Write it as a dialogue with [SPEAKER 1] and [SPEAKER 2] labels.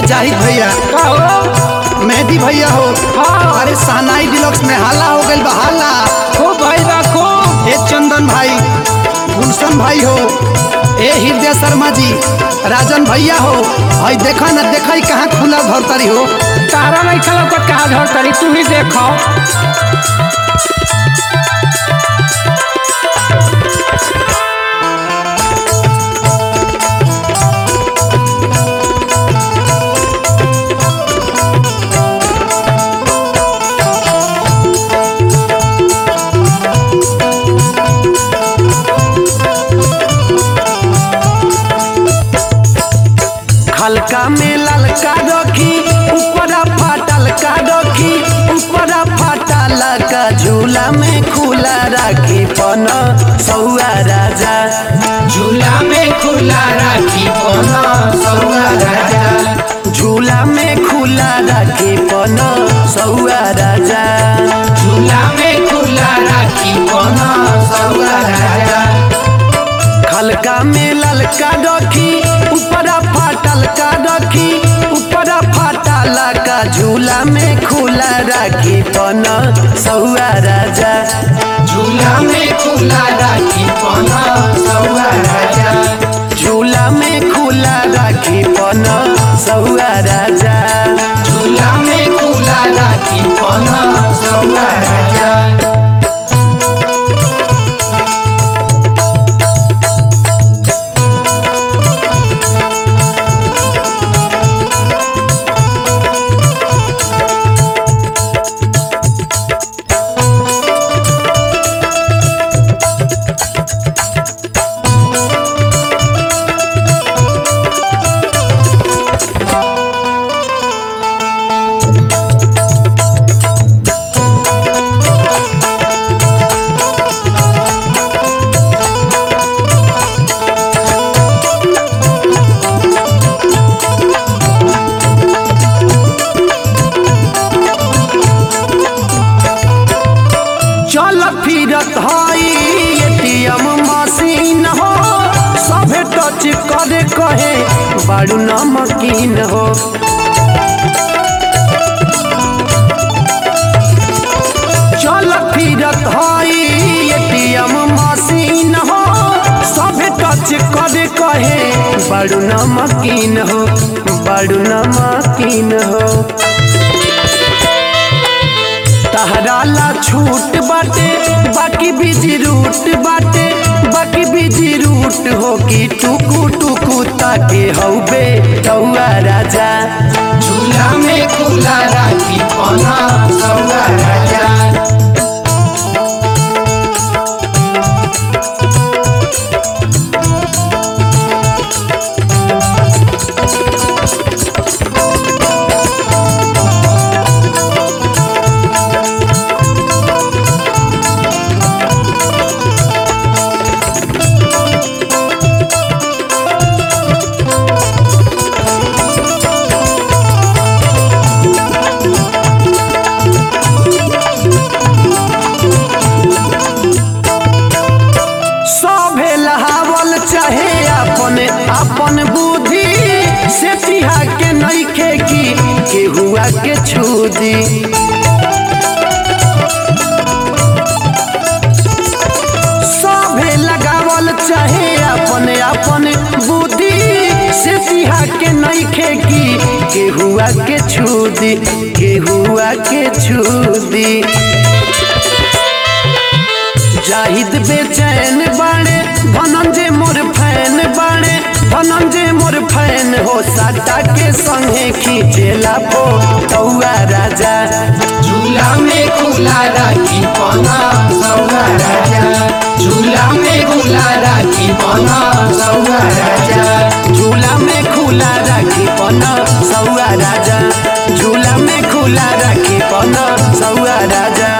[SPEAKER 1] जाहिद भैया
[SPEAKER 2] का हो
[SPEAKER 1] मेहदी भैया हो
[SPEAKER 2] हाँ।
[SPEAKER 1] अरे सहनाई डिलक्स में हाला हो गइल बा हाला
[SPEAKER 2] खूब भाई बा खूब
[SPEAKER 1] ए चंदन भाई गुलशन भाई हो ए हृदय शर्मा जी राजन भैया हो हई देखा ना देखा ही कहाँ खुला धरतरी हो
[SPEAKER 2] तारा नहीं चलो तो कहा झड़ तरी तू ही देखो
[SPEAKER 1] हल्का में ललका रखी ऊपर फाटल का रखी ऊपर फाटल का झूला में खुला राखी पन सौआ राजा
[SPEAKER 2] झूला में खुला राखी पना सौआ राजा
[SPEAKER 1] झूला में खुला राखी पन सौआ राजा
[SPEAKER 2] झूला में खुला राखी पना सौआ राजा
[SPEAKER 1] हल्का में ललका रखी ऊपर फाटल का रखी ऊपर फाटल का झूला में खुला राखी पन सौआ राजा
[SPEAKER 2] झूला में खुला राखी पना सौआ राजा
[SPEAKER 1] झूला में खुला राखी पन सौआ राजा
[SPEAKER 2] झूला में खुला राखी पना सौआ राजा
[SPEAKER 1] चल फिरत हई एटीएम मशीन हो सभे टच करे कहे बड़ू नमकीन हो चल फिरत हई एटीएम मशीन हो सभे टच करे कहे बड़ू नमकीन हो बड़ू नमकीन हो तहरा ला छूट बाटे बाकी बिजी रूट बाटे बाकी बिजी रूट हो कि टुकु टुकु ताके हौबे तौआ राजा
[SPEAKER 2] झूला में खुला राखी पना सौआ राजा
[SPEAKER 1] सभे लहावल चाहे अपन अपन बुद्धि से तिहा के नइखे की केहुआ के छुदी सभे लगावल चाहे अपन अपन बुद्धि से तिहा के नइखे की केहुआ के छुदी केहुआ के छुदी जाहिद बेचैन बाणे धनंजय मोर फैन बाणे धनंजय मोर फैन हो साटा के संगे खींचेला पो तौआ राजा
[SPEAKER 2] झूला में खुला राखी पना सौआ राजा झूला में खुला राखी पना सौआ राजा
[SPEAKER 1] झूला में खुला राखी पन सौआ राजा झूला में खुला राखी पन सौआ राजा